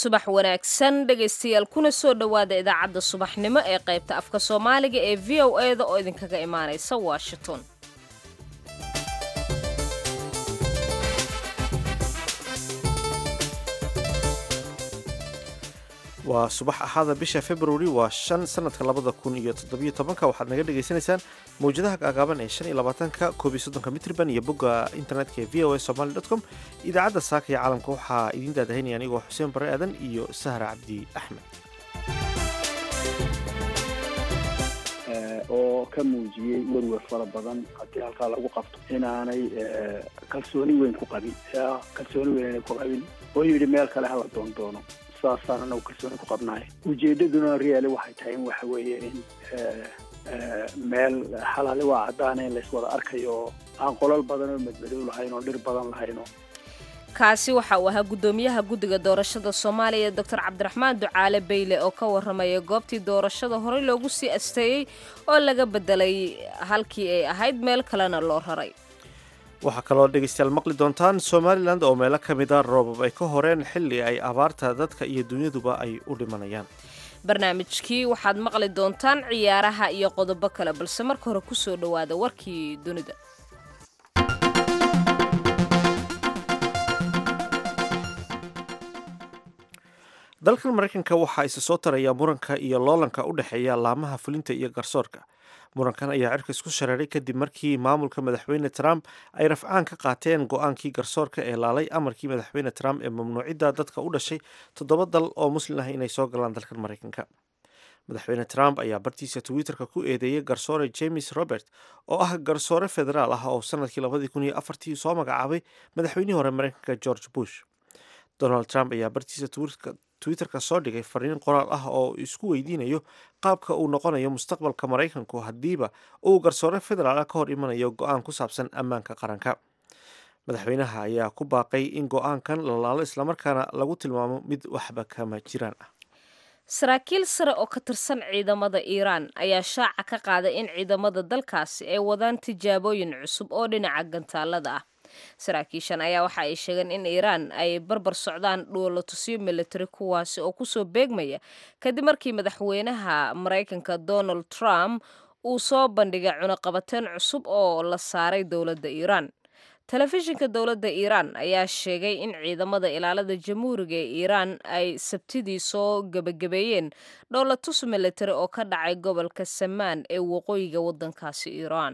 subax wanaagsan dhegaystayaal kuna soo dhowaada idaacadda subaxnimo ee qaybta afka soomaaliga ee v o e da oo idinkaga imaanaysa washington waa subax axaada bisha februari waa shan sanadka labada kun iyo toddobiyo tobanka waxaad naga dhagaysanaysaan mawjadaha gaagaaban ee shan iyo labaatanka koob iyo soddonka mitriban iyo bogga internetka ee v o a somaly dot com idaacadda saaka ee caalamka waxaa idiin daadahaynaya anigoo xuseen bare aadan iyo sahra cabdi axmed oo ka muujiyey werwer fara badan haddii halkaa lagu qabto inaanay kalsooni weyn ku qabin kalsooni weyn inay ku qabin oo yidhi meel kale hala doondoono saasaan anagu kalsooni ku qabnaay ujeedaduna reali waxay tahay in waxa weeye in meel xalaali waa caddaana in layswada arkayo oo aan qolal badan oo madmadow lahayn oo dhir badan lahayno kaasi waxa uu ahaa guddoomiyaha guddiga doorashada soomaaliya doctor cabdiraxmaan ducaale beyle oo ka warramaya goobtii doorashada horey loogu sii asteeyey oo laga bedelay halkii ay ahayd meel kalena loo raray waxaa kaloo dhegaystayaal maqli doontaan somalilan oo meelo ka mid a roobab ay ka horeen xilli ay abaarta dadka iyo dunyaduba ay u dhimanayaan barnaamijkii waxaad maqli doontaan ciyaaraha iyo qodobo kale balse marka hore kusoo dhowaada warkii dunida dalkan maraykanka waxaa isa soo taraya muranka iyo loolanka u dhexeeya laamaha fulinta iyo garsoorka murankan ayaa cirka isku shareeray kadib markii maamulka madaxweyne trump ay rafcaan ka qaateen go-aankii garsoorka ee laalay amarkii madaxweyne trump ee mamnuucidda dadka u dhashay toddoba dal oo muslim ah inay soo galaan dalkan maraykanka madaxweyne trump ayaa bartiisa twitterka ku eedeeyey garsoore james robert oo ah garsoore federaal ah oo sanadkii labadii kun iyo afartii soo magacaabay madaxweynihii hore maraykanka george bush donald trump ayaa bartiisa twitterka soo dhigay fariin qoraal ah oo isku weydiinayo qaabka uu noqonayo mustaqbalka maraykanku haddiiba uu garsoore federaal ah ka hor imanayo go-aan ku saabsan ammaanka qaranka madaxweynaha ayaa ku baaqay in go-aankan la laalo islamarkaana lagu tilmaamo mid waxba kama jiraan ah saraakiil sare oo ka tirsan ciidamada iiraan ayaa shaaca ka qaaday in ciidamada dalkaasi ay wadaan tijaabooyin cusub oo dhinaca gantaalada ah saraakiishan ayaa waxa ay sheegeen in iiraan ay barbar socdaan dhuulatusyo military kuwaasi oo kusoo beegmaya kadib markii madaxweynaha maraykanka donald trump uu soo bandhigay cunuqabateen cusub oo la saaray dowladda iiraan telefishinka dowladda iiraan ayaa sheegay in ciidamada ilaalada jamhuuriga ee iiraan ay sabtidii soo gebagabeeyeen dhowlatus military oo ka dhacay gobolka samaan ee waqooyiga waddankaasi iiraan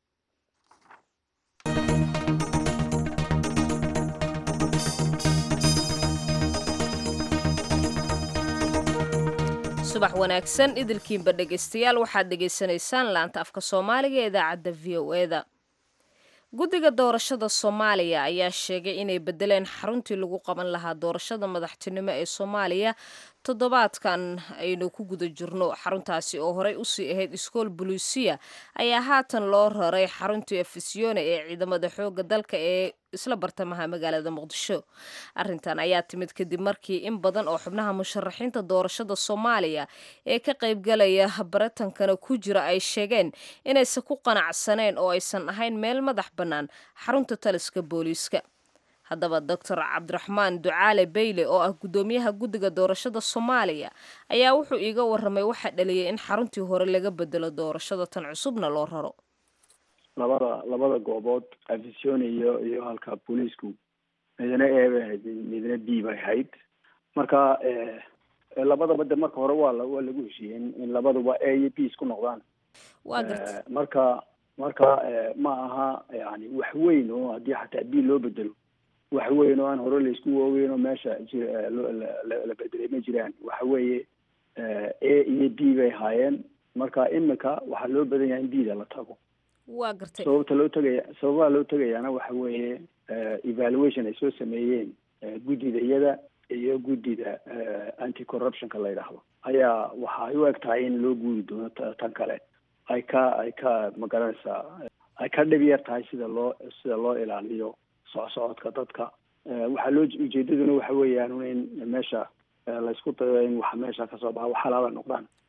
subax wanaagsan idilkiinba dhegaystayaal waxaad dhegaysanaysaan laanta afka soomaaliga ee idaacadda v o e da guddiga doorashada soomaaliya ayaa sheegay inay bedeleen xaruntii lagu qaban lahaa doorashada madaxtinimo ee soomaaliya toddobaadkan aynu ku guda jirno xaruntaasi oo horey usii ahayd iskool buluusiya ayaa haatan loo raray xaruntii efisyoone ee ciidamada xooga dalka ee isla bartamaha magaalada muqdisho arintan ayaa timid kadib markii in badan oo xubnaha musharaxiinta doorashada soomaaliya ee ka qaybgalaya baratankana ku jira ay sheegeen inaysan ku qanacsaneen oo aysan ahayn meel madax bannaan xarunta taliska booliiska haddaba doctor cabdiraxmaan ducaale beyle oo ah guddoomiyaha guddiga doorashada soomaaliya ayaa wuxuu iiga warramay waxaa dhaliyay in xaruntii hore laga bedelo doorashada tan cusubna loo raro labada labada goobood afisyon iyo iyo halka booliisku midna e bay ahayd midna b bay ahayd marka labadaba de marka hore waa waa lagu heshiiyey in labaduba a iyo b isku noqdaan waa garta marka marka ma aha yani wax weyn oo haddii xataa b loo bedelo wax weyn oo aan hore laisku waaweyn oo meesha ji la bedelay ma jiraan waxa weeye a iyo b bay ahaayeen marka imika waxaa loo badan yahay in b da la tago waa gartay sababta loo tegaya sababaha loo tegayaana waxa weeye evaluation ay soo sameeyeen guddida iyada iyo guddida anti corruptionka la yidhaahdo ayaa waxa ay u eg tahay in loo guuri doono tan kale ay ka ay ka magaranaysaa ay ka dhib yar tahay sida loo sida loo ilaaliyo socsocodka dadka waxaa loo ujeedaduna waxa weeyaan in meesha laysku dayo in waxa meesha kasoo baxa wax halaala noqdaan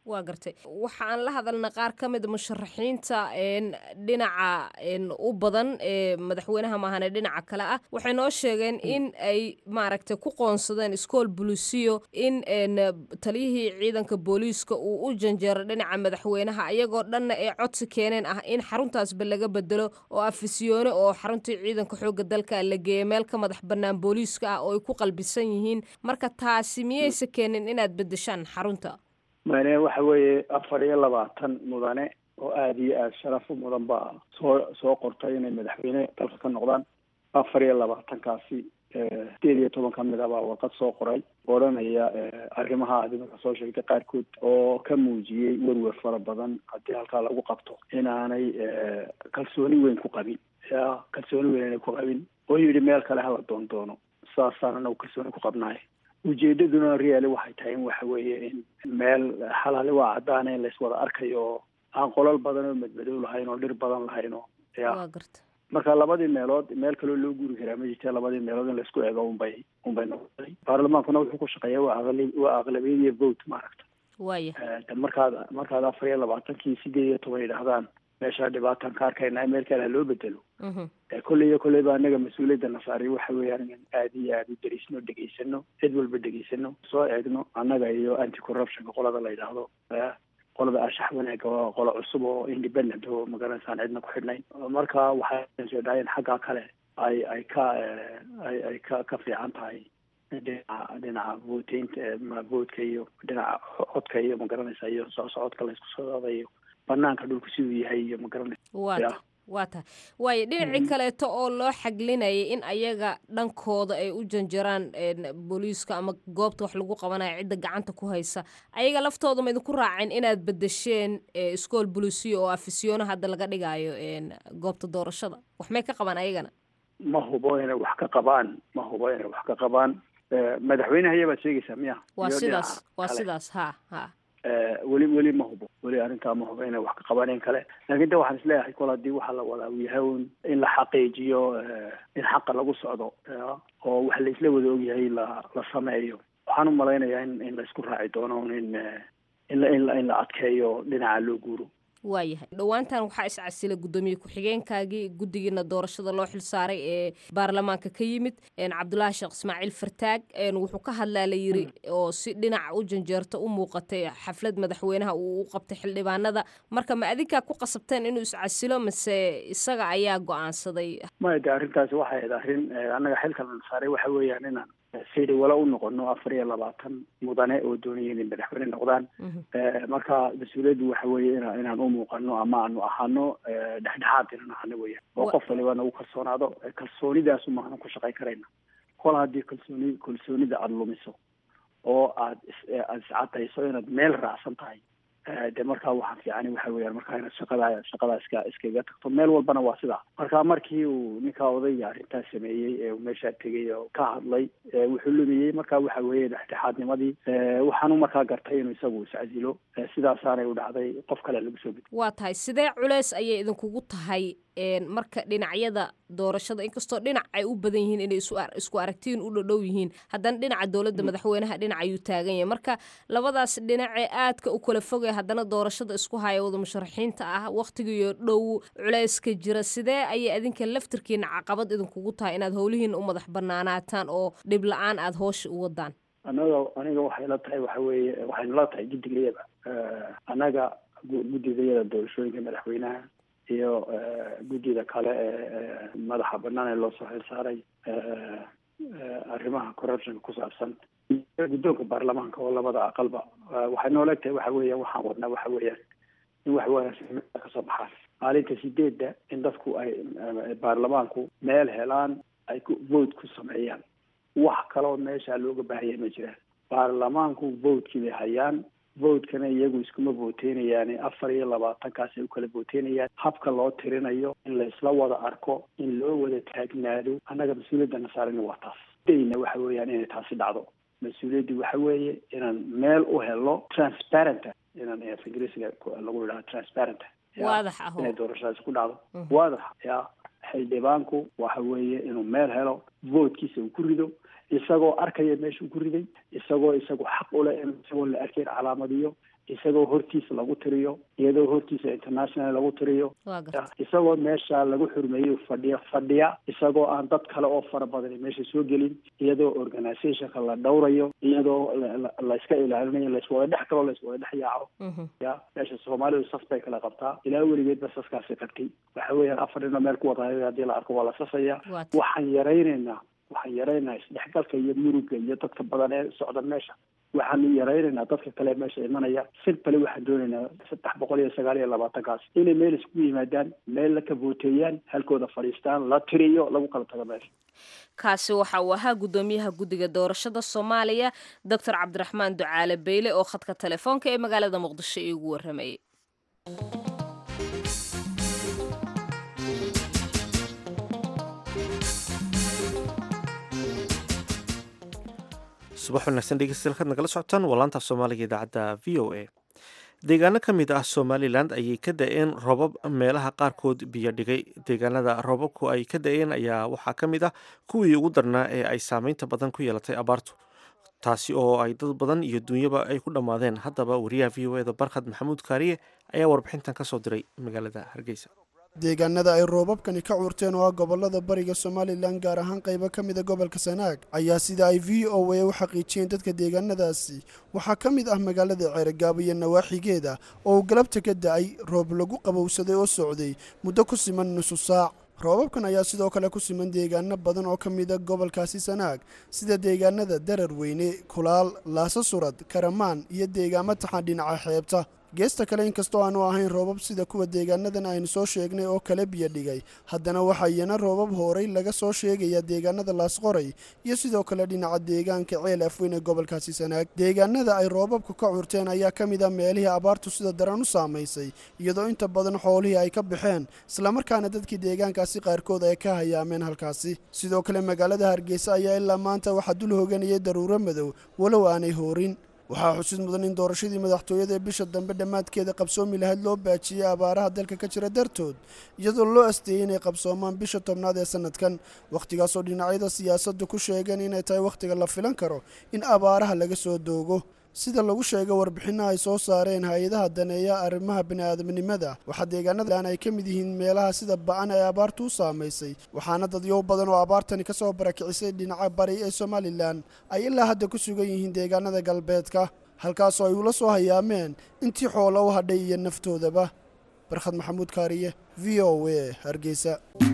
waa gartay waxaan la hadalna qaar ka mida musharaxiinta dhinaca u badan ee madaxweynaha maahane dhinaca kale ah waxay noo sheegeen in ay maaragtay ku qoonsadeen iskool bulisiyo in taliyihii ciidanka booliiska uu u janjeero dhinaca madaxweynaha ayagoo dhanna ay codsi keeneen ah in xaruntaasba laga bedelo oo afisyoone oo xaruntii ciidanka xoogga dalka la geeya meel ka madax bannaan booliiska ah oo ay ku qalbisan yihiin marka taasi miyaysa keenin inaad bedeshaan xarunta mane waxa weeye afar iyo labaatan mudane oo aada iyo aada sharaf u mudan baa soo soo qortay inay madaxweyne dalka ka noqdaan afar iyo labaatankaasi sideed iyo toban ka mid a baa warqad soo qoray odhanaya arrimaha aad iminka soo sheegtay qaarkood oo ka muujiyey werwer fara badan haddii halkaa lagu qabto inaanay kalsooni weyn ku qabin ya kalsooni weyn inay ku qabin oo yidhi meel kale hala doon doono saasaan anagu kalsooni ku qabnaay ujeedaduna reali waxay tahay in waxa weeye in meel xalaali waa caddaana in layswada arkayo oo aan qolal badan oo madmadow lahayn oo dhir badan lahayn oo ya marka labadii meelood meel kaloo loo guuri karaa ma jirta labadii meelood in laisku eego unbay unbay noqotay baarlamaankuna wuxuu ku shaqeeya waa aqli waa aqlabiyadiyo vote maaragta waya markaad markaad afar iyo labaatankii sideed iyo toban yidhaahdaan meeshaa dhibaataan ka arkayna meel kale ha loo bedelo kolley iyo kolley ba anaga mas-uuliyadda na saaray waxa weeyaan in aada iyo aada u dariisno dhegaysano cid walba dhegaysano soo eegno annaga iyo anti corruptionka qolada la yidhaahdo qolada ashax wanaaga waa qolo cusub oo independent oo magaransaan cidna ku xidhnayn marka waxay soo dhaayeen xaggaa kale ay ay ka ay ay ka ka fiican tahay dhinaca dhinaca voteynta votka iyo dhinaca codka iyo magaranaysa iyo soo socodka laysku socda iyo banaanka dhulku siduu yahay iyo magaranaysa waa waa tahay waayo dhinacii kaleeto oo loo xaglinayay in ayaga dhankooda ay u janjaraan booliiska ama goobta wax lagu qabanayo cidda gacanta ku haysa ayaga laftooda ma idinku raaceen inaad bedesheen iskool bolisiyo oo afisyoona hadda laga dhigaayo goobta doorashada wax may ka qabaan ayagana ma hubo inay wax ka qabaan ma hubo inay wax ka qabaan madaxweyneha ayabaad sheegaysaa miya waa sidaas waa sidaas ha ha weli weli ma hubo weli arrintaa ma hubo inay wax ka qabaneen kale laakiin de waxaan isleeyahay kol haddii waxaa la wadaa uu yahay un in la xaqiijiyo in xaqa lagu socdo oo wax la isla wada ogyahay la la sameeyo waxaan umalaynayaa in in la isku raaci doono in in la in la in la adkeeyo dhinaca loo guuro waayahay dhowaantan waxaa iscasilay guddoomiye ku-xigeenkaagii guddigiina doorashada loo xilsaaray ee baarlamaanka ka yimid cabdulaahi sheekh ismaaciil fartaag wuxuu ka hadlaa la yiri oo si dhinaca u janjeerta u muuqatay xaflad madaxweynaha uu u qabtay xildhibaanada marka ma adinkaa ku qasabteen inuu iscasilo mase isaga ayaa go-aansaday maya de arrintaasi waxay ahayd arrin annaga xilka la saaray waxa weeyaan inaan sidhi wala u noqono afar iyo labaatan mudane oo doonaya inay madaxweyne noqdaan marka mas-uuliyaddu waxa weeye ina inaan u muuqano ama aanu ahaano dhexdhexaad inaan ahano weeyaan oo qof waliba nagu kalsoonaado kalsoonidaasu maahna ku shaqayn karayna kol haddii kalsooni kalsoonida aada lumiso oo aad aada iscadayso inaad meel raacsan tahay de markaa waxaa fiican waxa weeyaan markaa inaad shaqada shaqadaa iska iskaga tagto meel walbana waa sidaa marka markii uu ninkaa odayga arrintaas sameeyey ee uu meeshaa tegay oo ka hadlay wuxuu lumiyey marka waxa weeye dhexdhexaadnimadii waxaanu markaa gartay inuu isagu iscasilo sidaasaanay u dhacday qof kale lagu soo gudbi waa tahay sidee culeys ayay idinkugu tahay marka dhinacyada doorashada inkastoo dhinac ay u badan yihiin inay isku aragtiin u dhodhow yihiin haddana dhinaca dowladda madaxweynaha dhinac ayuu taagan yahay marka labadaas dhinacee aadka u kala fogay haddana doorashada isku haya wada musharaxiinta ah wakhtigiiyo dhow culeyska jira sidee ayay adinka laftirkiina caqabad idinkugu tahay inaad howlihiina u madax banaanaataan oo dhib la-aan aada hoosha u wadaan annaga aniga waxay la tahay waxa weeye waxaynu la tahay guddigayada annaga guddigayada doorashooyinka madaxweynaha iyo guddida kale ee madaxa banaan ee loo soo xilsaaray arrimaha corruptionka ku saabsan guddoonka baarlamaanka oo labada aqalba waxay noola egtahay waxa weeyaan waxaan wadnaa waxa weeyaan in wax wanaagsan kasoo baxaan maalinta sideedda in dadku ay baarlamaanku meel helaan ay ku vote ku sameeyaan wax kaloo meesha looga baahaya ma jiraan baarlamaanku votekii bay hayaan votekana iyagu iskuma vooteynayaane afar iyo labaatankaas ay u kala vooteenayaan habka loo tirinayo in laysla wada arko in loo wada taagnaado annaga mas-uuliyadda nasaarina waa taas dayna waxa weeyaan inay taasi dhacdo mas-uuliyaddu waxa weeye inaan meel u helo transparenta inaan af ingiriisiga lagu yidhaha transparenta waadax ah inay doorashadaasi ku dhacdo waadax ya xildhibaanku waxa weeye inuu meel helo votekiisa uu ku rido isagoo arkaya meeshuu ku riday isagoo isagu xaq ule in isagoo la arkayn calaamadiyo isagoo hortiisa lagu tiriyo iyadoo hortiisa international lagu tiriyo isagoo meesha lagu xurmeeyo fadhiya fadhiya isagoo aan dad kale oo fara badan meesha soo gelin iyadoo organizationka la dhowrayo iyadoo layska ilaalinayo laiswada dhex kaloo laiswada dhex yaaco ya meesha soomaalidu saf bay kala qabtaa ilaa weligeed ba saskaasi qabtay waxa weeyaan afar dhino meel ku wadaay haddii la arko waa la safaya waxaan yaraynaynaa waxaan yaraynaynaa isdhexgalka iyo muruga iyo dadka badan ee socda meesha waxaanu yaraynaynaa dadka kale meesha imanaya simpale waxaan doonaynaa saddex boqol iyo sagaal iyo labaatankaas inay meel isku yimaadaan meel la kabooteeyaan halkooda fadhiistaan la tiriyo lagu kala tago meesha kaasi waxa uu ahaa guddoomiyaha guddiga doorashada soomaaliya doctor cabdiraxmaan ducaale beyle oo khadka telefoonka ee magaalada muqdisho iigu warramayay subax wanaagsan dhegeystayaal kaad nagala socotaan waa laanta soomaaliga idaacadda v o a deegaano ka mid ah somalilan ayay ka da-een roobab meelaha qaarkood biyo dhigay deegaanada roobabku ay ka da-een ayaa waxaa ka mid ah kuwii ugu darnaa ee ay saameynta badan ku yeelatay abaartu taasi oo ay dad badan iyo dunyaba ay ku dhammaadeen haddaba wariyaha v o eda barkhad maxamuud kaariye ayaa warbixintan ka soo diray magaalada hargeysa deegaanada ay roobabkani ka cuurteen oo ah gobolada bariga somalilan gaar ahaan qaybo ka mida gobolka sanaag ayaa sida ay v o a u xaqiijiyeen dadka deegaanadaasi waxaa ka mid ah magaalada ceergaabo iyo nawaaxigeeda oo uu galabta ka da-ay roob lagu qabowsaday oo socday muddo ku siman nusu saac roobabkan ayaa sidoo kale ku siman deegaano badan oo ka mida gobolkaasi sanaag sida deegaanada darar weyne kulaal laaso surad karamaan iyo deegaamo taxan dhinaca xeebta geesta kale inkastoo aanu ahayn roobab sida kuwa deegaanadan aynu soo sheegnay oo kale biyo dhigay haddana waxaa iyana roobab horay laga soo sheegaya deegaanada laasqoray iyo sidoo kale dhinaca deegaanka ceel afweyn ee gobolkaasi sanaag deegaanada ay roobabku ka curteen ayaa ka mid ah meelihii abaartu sida daran u saamaysay iyadoo inta badan xoolihii ay ka baxeen islamarkaana dadkii deegaankaasi qaarkood ay ka hayaameen halkaasi sidoo kale magaalada hargeysa ayaa ilaa maanta waxaa dul hoganayay daruuro madow walow aanay hoorin waxaa xusid mudan in doorashadii madaxtooyada ee bisha dambe dhammaadkeeda qabsoomi lahayd loo baajiyey abaaraha dalka ka jira dartood iyadoo loo asteeyey inay qabsoomaan bisha tobnaad ee sanadkan wakhtigaasoo dhinacyada siyaasaddu ku sheegeen inay tahay wakhtiga la filan karo in abaaraha laga soo doogo sida lagu sheegay warbixinaha ay soo saareen hay-adaha daneeya arrimaha bini'aadamnimada waxaa deegaanadan ay ka mid yihiin meelaha sida ba-an ee abaartu u saamaysay waxaana dadyow badan oo abaartani ka soo barakicisay dhinaca bari ee somalilan ay ilaa hadda ku sugan yihiin deegaanada galbeedka halkaasoo ay ula soo hayaameen intii xoolo u hadhay iyo naftoodaba barkhad maxamuud kaariye v o a hargeysa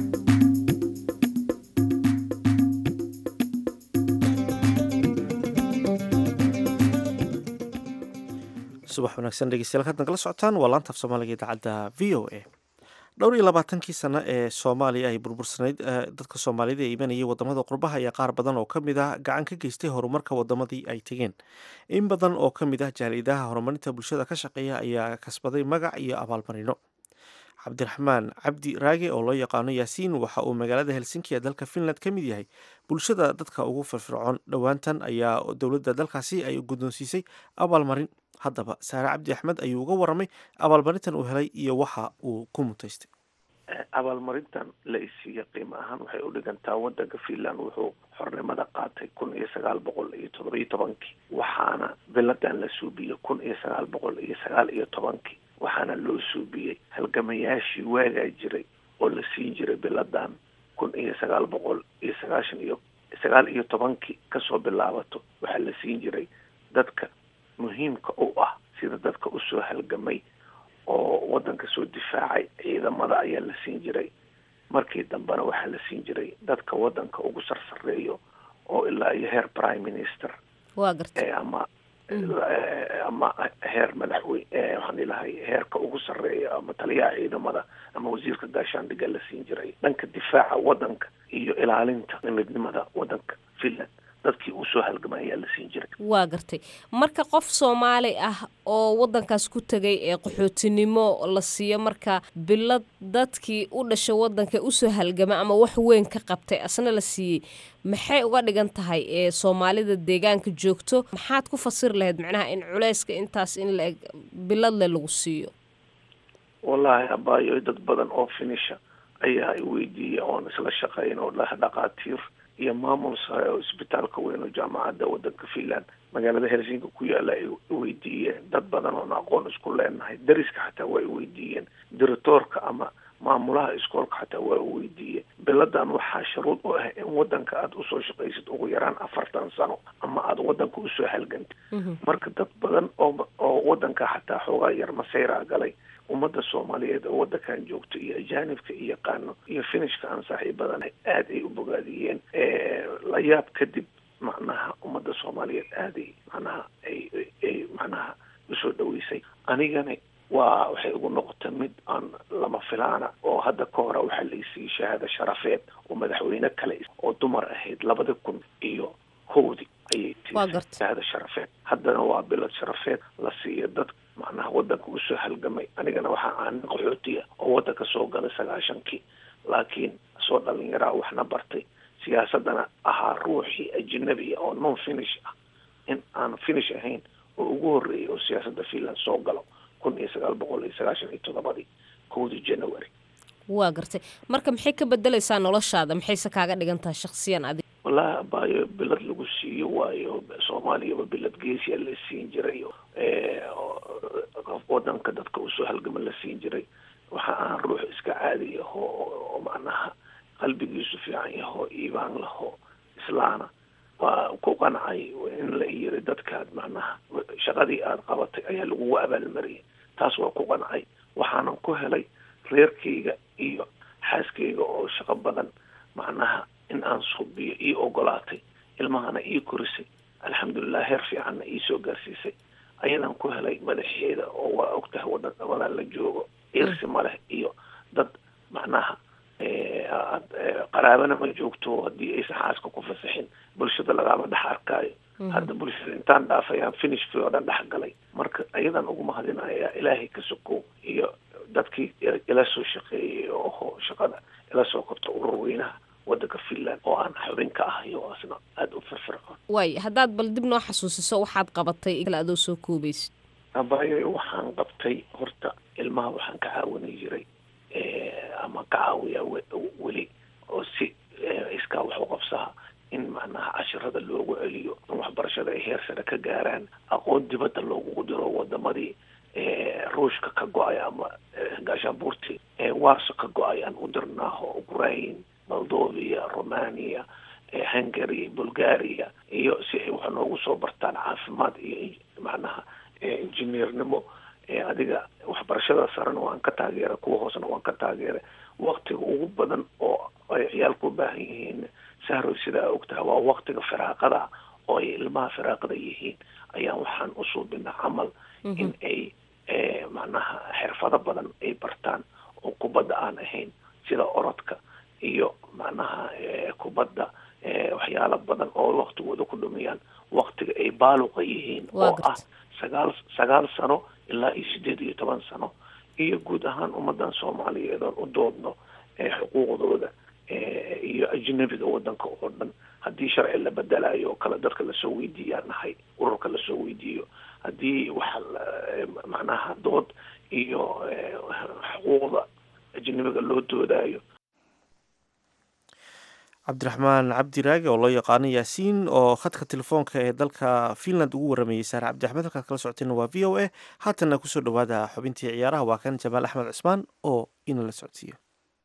subax wanaagsan dhegeystayaal kaad nagala socotaan waa laanta af soomaaliga idaacadda v o a dhowr iyo labaatankii sano ee soomaaliya ay burbursanayd dadka soomaalida ee imanayay wadamada qurbaha ayaa qaar badan oo ka mid ah gacan ka geystay horumarka wadamadii ay tegeen in badan oo ka mid ah jaalidaha horumarinta bulshada ka shaqeeya ayaa kasbaday magac iyo abaalmarino cabdiraxmaan cabdi raage oo loo yaqaano yaasiin waxa uu magaalada helsinki ee dalka finland ka mid yahay bulshada dadka ugu firfircoon dhowaantan ayaa dowladda dalkaasi ay guddoonsiisay abaalmarin haddaba saare cabdi axmed ayuu uga waramay abaalmarintan uu helay iyo waxa uu ku mutaystay abaalmarintan la isiiya qiimo ahaan waxay u dhigantaa wadanka finland wuxuu xornimada qaatay kun iyo sagaal boqol iyo toddobiyo tobankii waxaana biladan la suubiyey kun iyo sagaal boqol iyo sagaal iyo tobankii waxaana loo suubiyey halgamayaashii waagaa jiray oo la siin jiray biladan kun iyo sagaal boqol iyo sagaashan iyo sagaal iyo tobankii kasoo bilaabato waxaa la siin jiray dadka muhiimka u ah sida dadka usoo halgamay oo wadanka soo difaacay ciidamada ayaa la siin jiray markii dambena waxaa la siin jiray dadka wadanka ugu sarsareeyo oo ilaa iyo heer prime minister waa gartay ama ama heer madaxweyne waxaan ilahay heerka ugu sarreeya ama taliyaha ciidamada ama wasiirka gaashaandhiga la siin jiray dhanka difaaca wadanka iyo ilaalinta midnimada wadanka finland dadkii uu soo halgamay ayaa la siin jiray waa gartay marka qof soomaali ah oo wadankaas ku tegay ee qaxootinimo la siiyo marka bilad dadkii u dhashay wadanka usoo halgama ama wax weyn ka qabtay asna la siiyey maxay uga dhigan tahay ee soomaalida deegaanka joogto maxaad ku fasiri lahayd macnaha in culeyska intaas in la eg biladle lagu siiyo wallaahi abaayo dad badan oo finisha ayaa i weydiiyey oon isla shaqayn oo dhah dhaqaatiir iyo maamul sare oo isbitaalka weyn oo jaamacadda wadanka finland magaalada helsinki ku yaala ay weydiiyeen dad badan oon aqoon isku leenahay dariska xataa waa weydiiyeen diritoorka ama maamulaha iskoolka xataa waa weydiiyeen biladan waxaa sharuud u ah in wadanka aada usoo shaqaysid ugu yaraan afartan sano ama aada wadanka usoo halgantid marka dad badan oo oo wadanka xataa xoogaa yar masayraa galay ummadda soomaaliyeed oo wadankan joogto iyo ajaanibka iyo yaqaano iyo finishka aan saaxiibadana aada ay u bogaadiyeen la yaab kadib macnaha ummadda soomaaliyeed aaday macnaha ay ay macnaha usoo dhaweysay anigana waa waxay ugu noqotay mid aan lama filaana oo hadda ka hore waxaa laysiiyey shahaado sharafeed oo madaxweyne kale oo dumar ahayd labada kun iyo kowdi ayay tii shahaado sharafeed haddana waa bilad sharafeed la siiyo dad macnaha wadanka usoo halgamay anigana waxaa aan qaxootiya oo wadanka soo galay sagaashankii laakiin soo dhalinyaraa waxna bartay siyaasadana ahaa ruuxii ajnabiya oo non finish ah in aan finish ahayn oo ugu horreeyay oo siyaasadda finland soo galo kun iyo sagaal boqol iyo sagaashan iyo toddobadii kowdii january waa gartay marka maxay ka bedelaysaa noloshaada maxayse kaaga dhigan tahay shaksiyan adig wallahi abaayo bilad lagu siiyo waayo soomaaliyaba bilad geesiya la siin jiray wadanka dadka usoo halgama la siin jiray waxa aan ruux iska caadi yaho oo macnaha qalbigiisu fiican yaho iibaan laho islaana waa ku qancay in la yiri dadkaad macnaha shaqadii aada qabatay ayaa lagugu abaalmariyay taas waa ku qancay waxaanan ku helay reerkayga iyo xaaskayga oo shaqo badan macnaha in aan subiyo ii ogolaatay ilmahana ii korisay alxamdulilah heer fiicanna iisoo gaarsiisay ayadan ku helay madaxeeda oo waa ogtahay wadan wadan la joogo irsi ma leh iyo dad macnaha qaraabana ma joogto haddii aysan xaaska ku fasaxin bulshada lagama dhex arkaayo hadda bulshada intaan dhaafayaan finishkii oo dhan dhex galay marka ayadan ugu mahadinaya ilaahay ka sokow iyo dadkii ila soo shaqeeyay oo shaqada ila soo qabta urur weynaha wadanka finland oo aan xubin ka ahay oo asna aada u firfircoon waay haddaad bal dib noo xasuusiso waxaad qabatay kale adoo soo koobaysid abayo waxaan qabtay horta ilmaha waxaan ka caawinay jiray ama ka caawiya weli oo si iskaa wax u qabsaha in macnaha cashirada loogu celiyo in waxbarashada ay heer sare ka gaaraan aqoon dibadda loogugu diro wadamadii ruushka ka go-ay ama gaashaanbuurtii warso ka go-ay aan u dirnaaho ukraine moldovia romania hungary bulgaria iyo si ay wax noogu soo bartaan caafimaad iyo macnaha injineernimo adiga waxbarashada sarena waan ka taageera kuwa hoosena waan ka taageera waktiga ugu badan oo ay ciyaalku u baahan yihiin sahroy sidaa ogtaha waa waktiga firaaqada oo ay ilmaha firaaqada yihiin ayaan waxaan u suubinaa camal in ay macnaha xirfado badan ay bartaan oo kubadda aan ahayn sida orodka iyo macnaha kubadda waxyaalo badan oo waktigooda ku dhumiyaan waktiga ay baaluqa yihiin oo ah sagaal sagaal sano ilaa iyo sideed iyo toban sano iyo guud ahaan ummadan soomaaliyeed oon u doodno xuquuqdooda iyo ajnabiga wadanka oo dhan haddii sharci la bedelayo oo kale dadka lasoo weydiiyaa nahay ururka lasoo weydiiyo haddii waxa macnaha dood iyo xuquuqda ajnabiga loo doodayo cabdiraxmaan cabdiraage oo loo yaqaano yaasiin oo khadka telefoonka ee dalka finland ugu waramayey saare cabdiraxmed halkaad kala socotayna waa v o a haatanna kusoo dhawaada xubintii ciyaaraha waa kan jamaal axmed cusmaan oo inala socodsiiyo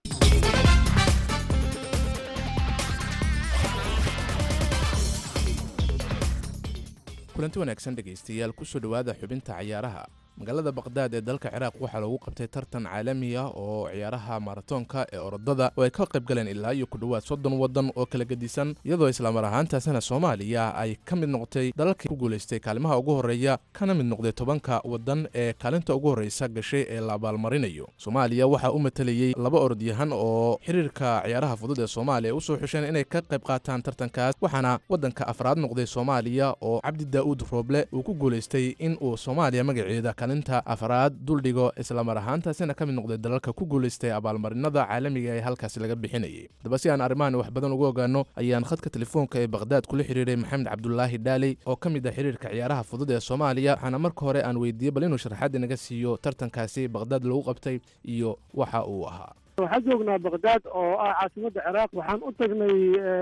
kulanti wanaagsan dhegaystayaal kusoo dhowaada xubinta ciyaaraha magaalada baqdaad ee dalka ciraaq waxaa loogu qabtay tartan caalami ah oo ciyaaraha maratoonka ee orodada oo ay ka qayb galeen ilaa iyo ku dhowaad soddon waddan oo kala gedisan iyadoo islamar ahaantaasina soomaaliya ay ka mid noqotay dalalkii ku guulaystay kaalimaha ugu horreeya kana mid noqday tobanka waddan ee kaalinta ugu horreysa gashay ee la abaalmarinayo soomaaliya waxaa u matalayey laba orodyahan oo xiriirka ciyaaraha fudud ee soomaaliya usoo xusheen inay ka qayb qaataan tartankaas waxaana waddanka afraad noqday soomaaliya oo cabdi daa'uud rooble uu ku guulaystay in uu soomaaliya magaceeda kaalinta afraad duldhigo islamar ahaantaasina ka mid noqday dalalka ku guulaystay abaalmarinada caalamiga ee halkaasi laga bixinayay haddaba si aan arrimahan wax badan uga ogaano ayaan khadka telefoonka ee baqhdaad kula xiriiray maxamed cabdulaahi dhaaley oo ka mid ah xiriirka ciyaaraha fudud ee soomaaliya waxaana marka hore aan weydiiyey bal inuu sharaxaad inaga siiyo tartankaasi baqhdaad lagu qabtay iyo waxa uu ahaa waxaan joognaa bakhdad oo ah caasimadda ciraaq waxaan u tagnay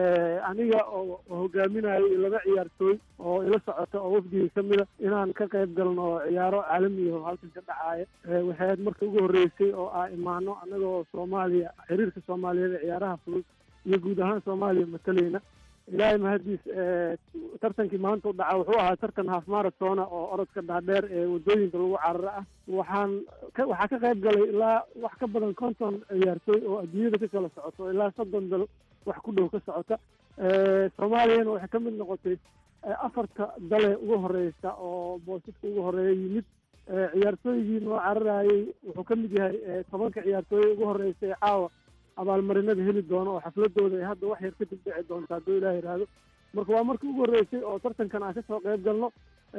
aniga oo hogaaminayo laba ciyaartooy oo ila socota oo wafdigii ka mida inaan ka qayb galno ciyaaro caalami oo halkan ka dhacaaya waxay ahayd marka ugu horreysay oo ah imaano annagoo soomaaliya xiriirka soomaaliyeed ee ciyaaraha fudud iyo guud ahaan soomaaliya matalayna ilaahay mahadiis tartankii maanta u dhaca wuxuu ahaa tartan half maratona oo orodka dhaadheer ee waddooyinka lagu cararo ah waxaan waxaa ka qayb galay ilaa wax ka badan konton ciyaartooy oo adduunyada ka kala socoto ilaa soddon dal wax ku dhow ka socota soomaaliyana waxay ka mid noqotay afarta dale ugu horeysa oo boosaska ugu horeeya yimid ciyaartooygii noo cararayay wuxuu ka mid yahay tobanka ciyaartooy ugu horeysa ee caawa abaalmarinada heli doono oo xafladooda ay hadda wax yar kadib dhici doonta hadduu ilaah yidhaahdo marka waa markii ugu horreysay oo tartankan aan kasoo qayb galno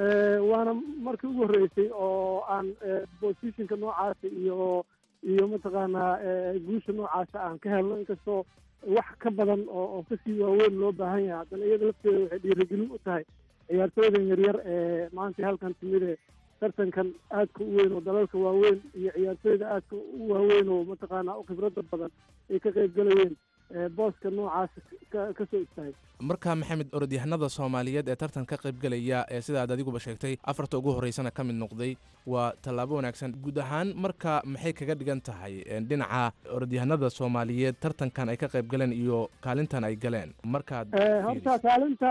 waana markii ugu horreysay oo aan positionka noocaasa iyo iyo mataqaanaa guusha noocaasa aan ka helno inkastoo wax ka badan oo oo kasii waaweyn loo baahan yahay haddana iyada lafteeda waxay dhiirigelin u tahay ciyaartooydan yaryar ee maanta halkan timid ee tartankan aadka u weyn oo dalalka waaweyn iyo ciyaartooyda aadka u waaweyn oo mataqaanaa u khibradda badan ay ka qayb galayeen booska noocaas ka soo istaagay marka maxamed orodyahanada soomaaliyeed ee tartan ka qaybgelaya ee sidaad adiguba sheegtay afarta ugu horreysana ka mid noqday waa tallaabo wanaagsan guud ahaan marka maxay kaga dhigan tahay dhinaca orodyahanada soomaaliyeed tartankan ay ka qayb galeen iyo kaalintan ay galeen markaad horta kaalinta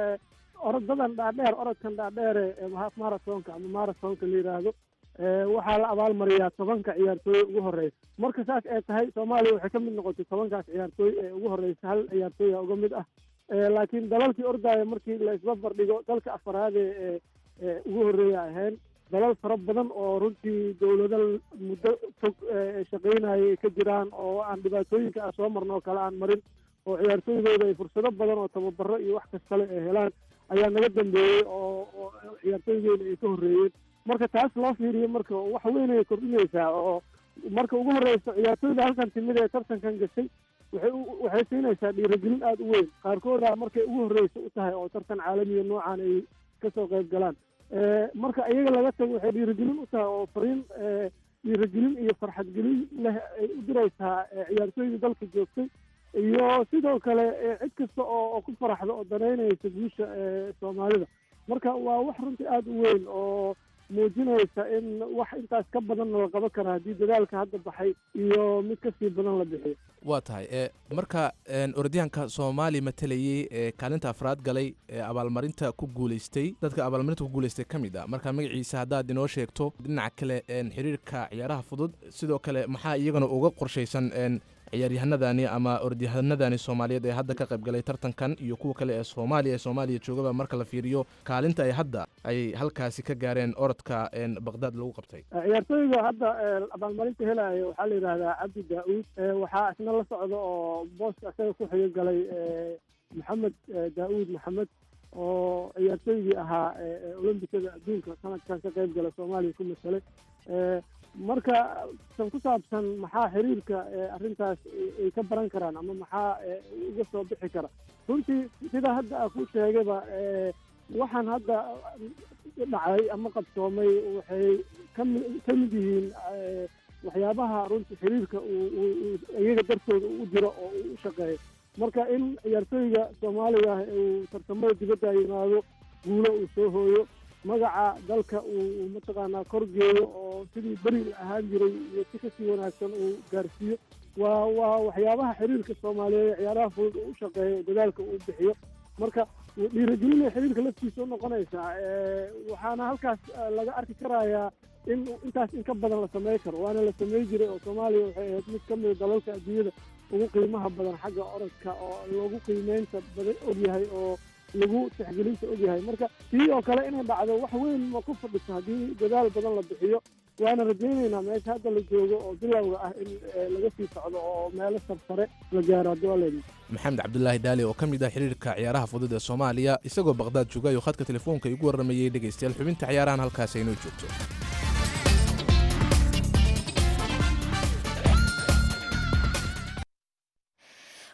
orodadan dhaadheer orodkan dhaadheere half marathonka ama marathonka la yidhaahdo waxaa la abaalmariyaa tobanka ciyaartooy ugu horeysa marka saas ay tahay soomaaliya waxay ka mid noqotay tobankaas ciyaartooy ee ugu horeysa hal ciyaartooya uga mid ah laakiin dalalkii ordaaya markii la isbabar dhigo dalka afaraad ee ugu horreeya ahayn dalal fara badan oo runtii dowlado muddo fog shaqaynaya ay ka jiraan oo aan dhibaatooyinka aan soo marno oo kale aan marin oo ciyaartooydooda ay fursado badan oo tababaro iyo wax kastale ay helaan ayaa naga dambeeyey oo oo ciyaartooydeena ay ka horreeyeen marka taas loo fiiriyo marka wax weyn ay kordhinaysaa oo marka ugu horreysa ciyaartooyda halkan timid ee tartankan gashay waxay waxay siinaysaa dhiirigelin aada u weyn qaarkooda markay ugu horreysa u tahay oo tartan caalamiya noocan ay kasoo qayb galaan marka iyaga laga tago waxay dhiirigelin u tahay oo fariin dhiirigelin iyo farxadgelin leh ay u diraysaa ciyaartooydii dalka joogtay iyo sidoo kale cid kasta oo ku faraxda oo danaynaysa guusha soomaalida marka waa wax runtii aada u weyn oo muujinaysa in wax intaas ka badan la qaban kara haddii dadaalka hadda baxay iyo mid kasii badan la bixiyo waa tahay e marka orodyahanka soomaali matalayey ee kaalinta afraad galay ee abaalmarinta ku guuleystay dadka abaalmarinta ku guuleystay ka mid a marka magaciisa haddaad inoo sheegto dhinaca kale xiriirka ciyaaraha fudud sidoo kale maxaa iyagana uga qorshaysan ciyaaryahanadani ama orodyahanadani soomaaliyeed ee hadda ka qayb galay tartankan iyo kuwa kale ee soomaaliya ee soomaaliya joogaba marka la fiiriyo kaalinta ay hadda ay halkaasi ka gaareen orodka baqdaad lagu qabtay ciyaartooyga hadda abaalmarinta helaya waxaa la yidhahdaa cabdi daa-uud waxaa isna la socda oo booska isaga ku xiga galay maxamed daa-uud maxamed oo ciyaartooygii ahaa olombikada adduunka sanadkan ka qayb gala soomaaliya ku masalay marka san ku saabsan maxaa xiriirka arrintaas ay ka baran karaan ama maxaa uga soo bixi kara runtii sida hadda a ku sheegayba waxaan hadda dhacay ama qabsoomay waxay kami ka mid yihiin waxyaabaha runtii xiriirka uu iyaga dartooda u jiro oo uu u shaqeeyo marka in ciyaartooyga soomaaliga ah uu tartamada dibadda yimaado guulo uu soo hooyo magaca dalka uu mataqaanaa korgeeyo oo sidii beri ahaan jiray iyo si kasii wanaagsan uu gaarsiiyo waa waa waxyaabaha xiriirka soomaaliyeed ee ciyaaraha fudud uu u shaqeeyo dadaalka uu bixiyo marka dhiirigelinay xiriirka laftiisa u noqonaysaa waxaana halkaas laga arki karayaa in intaas in ka badan la samey karo waana la samey jiray oo soomaaliya waxay ahayd mid ka mida dalalka adduunyada ugu qiimaha badan xagga orodka oo loogu qiimeynta badan ogyahay oo lagu tixgelinta ogyahay marka tii oo kale inay dhacdo wax weyn ma ku fadhiso haddii dadaal badan la bixiyo waana rajaynaynaa meesha hadda la joogo oo bilowga ah in laga sii socdo oo meelo sarsare la gaaro haddii waa leedahay maxamed cabdulaahi daali oo ka mid ah xiriirka ciyaaraha fudud ee soomaaliya isagoo baqdaad jooga ayuu khadka telefoonka igu warramayey dhegaystayaal xubinta ciyaarahan halkaas aynoo joogto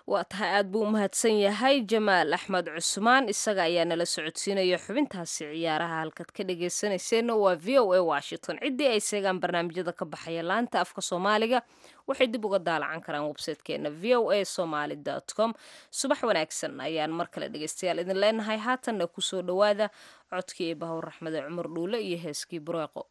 waa tahay aad buu u mahadsan yahay jamaal axmed cusmaan isaga ayaa nala socodsiinaya xubintaasi ciyaaraha halkaad ka dhagaysanayseena waa v o a washington ciddii ay seegaan barnaamijyada ka baxaya laanta afka soomaaliga waxay dib uga daalacan karaan websaytekeena v o a somaly com subax wanaagsan ayaan mar kale dhegaystayaal idin leenahay haatanna kusoo dhowaada codkii ee bahowr raxmede cumar dhuule iyo heeskii bureeqo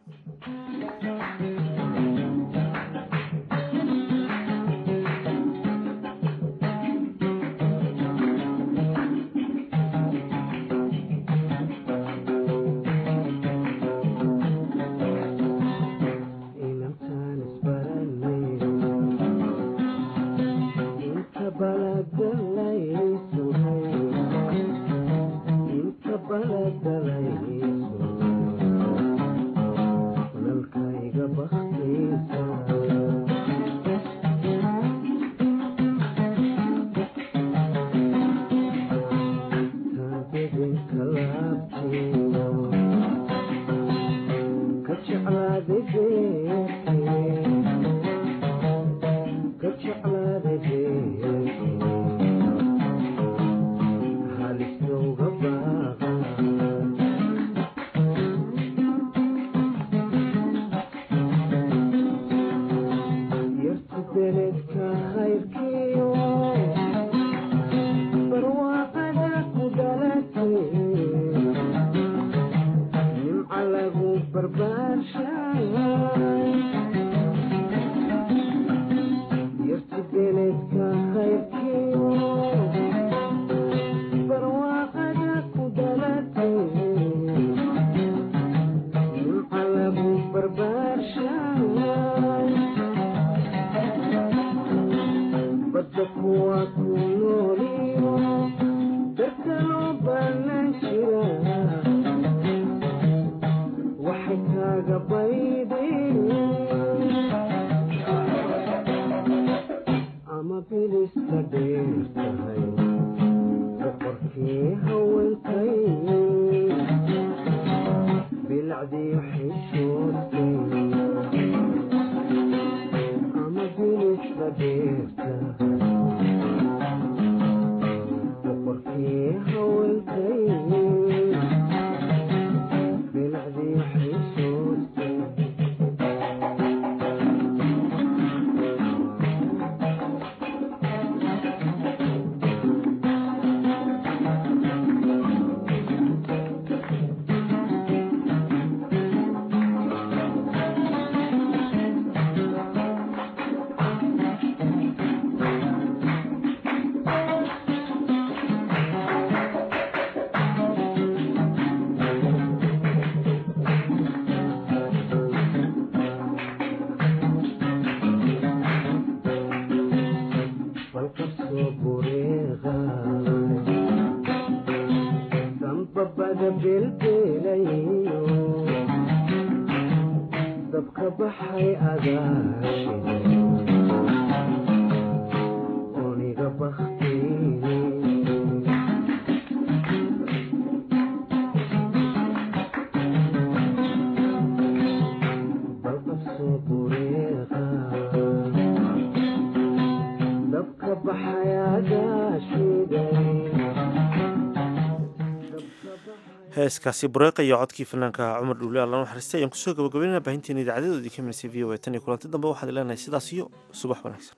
heeskaasi bureeqa iyo codkii fanaanka cumar dhuule alla naxariistay ayaan kusoo gabagabeynana baahinteena idaacadedoodii ka milisay v o a tan iyo kulanti dambe waxaan leenahay sidaas iyo subax wanaagsan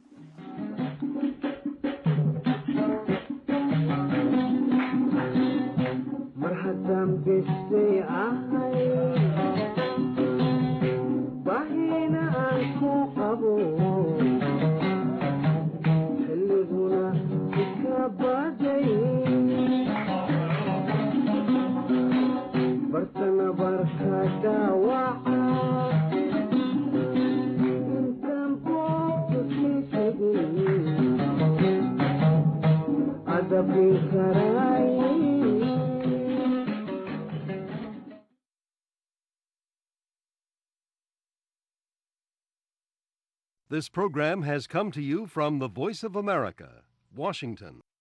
mar haddaan besay ahay bahina aan ku qabo xilliguna ika baday bartana barka dhaawaca intaan boogta sii tegin adabin karaay This program has come to you from the Voice of America, Washington.